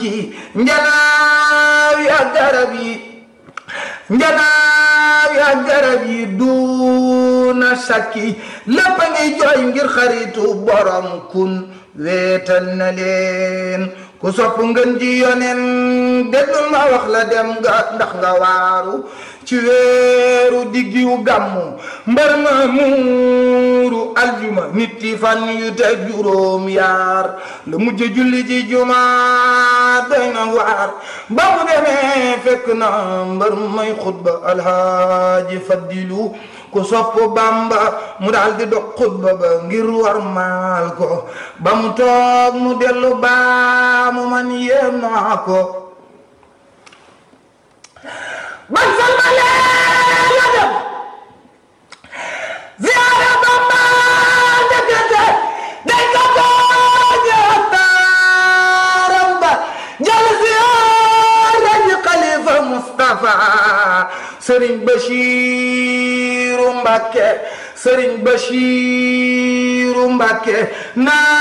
ci njanaaw ya garab yi njanaaw ya garab yi duuna sakki lépp a ngi jooy ngir xaritu borom kun weetal na leen ku sopp ngën ji yonen déglul ma wax la dem nga ndax nga waaru ci weeru diggiwu gàmmu mbar ma muuru aljuma nit yi fan yu te juróom yaar la mujj julli ci juma doy na waar ba mu demee fekk na mbar may xutba alhaaji faddilu ku sopp bamba mu daal di dog xutba ba ngir war maal ko ba mu toog mu dellu baa mu man yéem naa ko ban salmalee la dem ziyaara bamba ndekete day ko tooje taaram ba jël ziyaara ji xalifa Mustafa Sëriñ Bachiru Mbàkke Sëriñ Bachiru Mbàkke naa